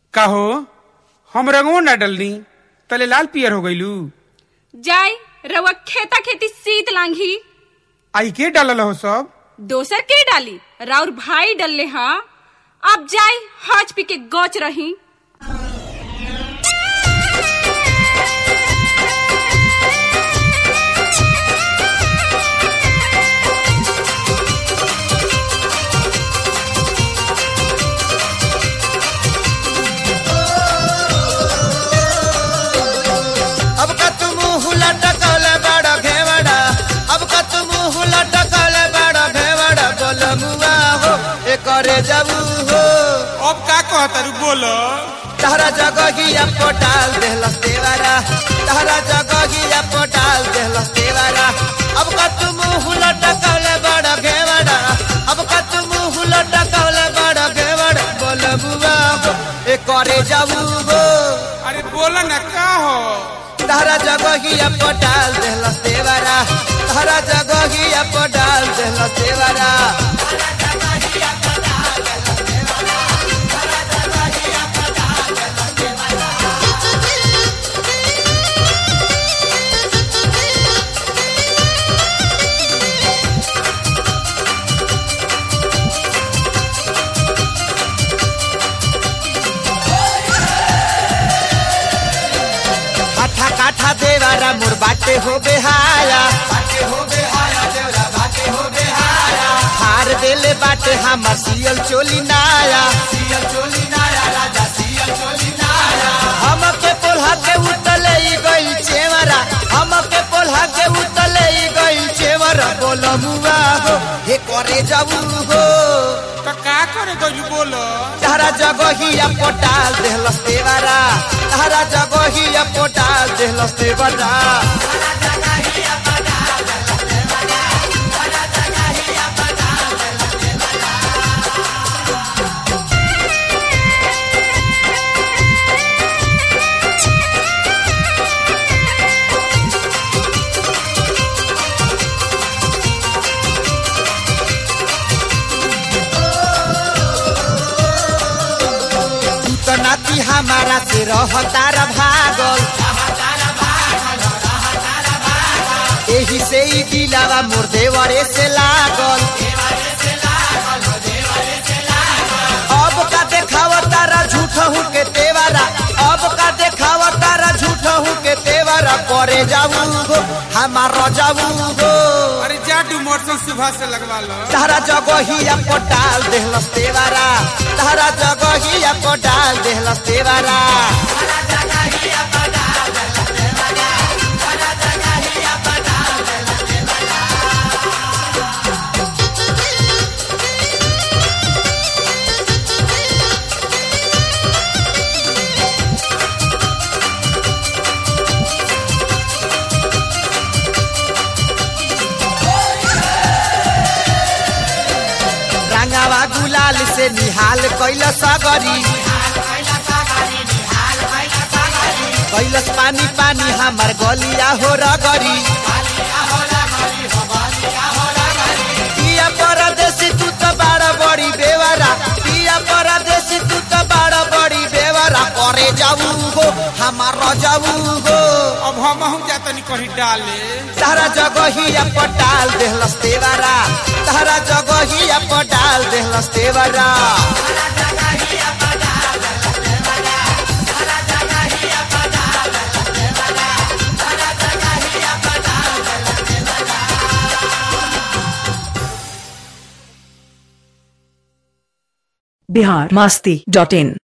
काहो हम रंगो ना डलनी तले लाल पियर हो गईलू जाय रवा खेता खेती सीत लांघी आई के डालल हो सब दोसर के डाली राउर भाई डलले हा अब जाय हज पी के गच रही अब का तुम हुला टकले बड़ा घेवड़ा अब का तुम हुला टकले बड़ा घेवड़ा बोल मुआ हो ए करे जाबू हो अब का कहतारू बोलो तहरा जगहिया पोटाल देहलस देवारा तहरा जगहिया पोटाल देहलस देवारा अब का तुम हुला टकले बड़ा घेवड़ा अब का तुम हुला टकले बड़ा घेवड़ा बोल मुआ हो ए करे जाबू हो अरे बोला ना का हो तहरा जगहिया पटाल देहलस देवारा तहरा जगहिया पटाल देहलस देवारा काठा काठा देवारा मोर बाटे हो बेहाया बाटे हो बेहाया देवरा बाटे हो बेहाया हार देले बाटे हमर सियल चोली नाया सियल चोली नाया राजा सियल चोली नाया हम के पोल्हा के उतले ई गई चेवरा हम के पोल्हा के उतले ई गई चेवरा बोल मुआ हो हे करे जाऊ हो तो का करे गईलू बोलो तहरा जगहिया पोटाल देहलस देवारा तहरा जगहिया पोटाल देहलस देवारा तू तो नाती हमारा से रह तारा भागल एही से ही दिलावा मोर देवरे से लागल अब का देखाव तारा झूठ हूँ के तेवारा अब का देखाव तारा झूठ हूँ के तेवारा करे जाऊ हो हमारा जाऊ हो अरे जा तू मोटर सुबह से लगवा लो तारा जगहिया पटाल देहलस देवारा तारा जगहिया पटाल देहलस देवारा रंगावा गुलाल से निहाल कैल सगरी कैलस पानी पानी हमार गलिया हो रगरी पिया परदेसी तू तो बड़ा बड़ी बेवारा पिया परदेसी तू तो बड़ा बड़ी बेवारा करे जाऊ हो हमार जाऊ हो अब हम हम जातनी कहीं डाले तारा जगहिया पटाल देहलस देवारा तारा जगहिया पटाल देहलस देवारा बिहार मस्ती डॉट इन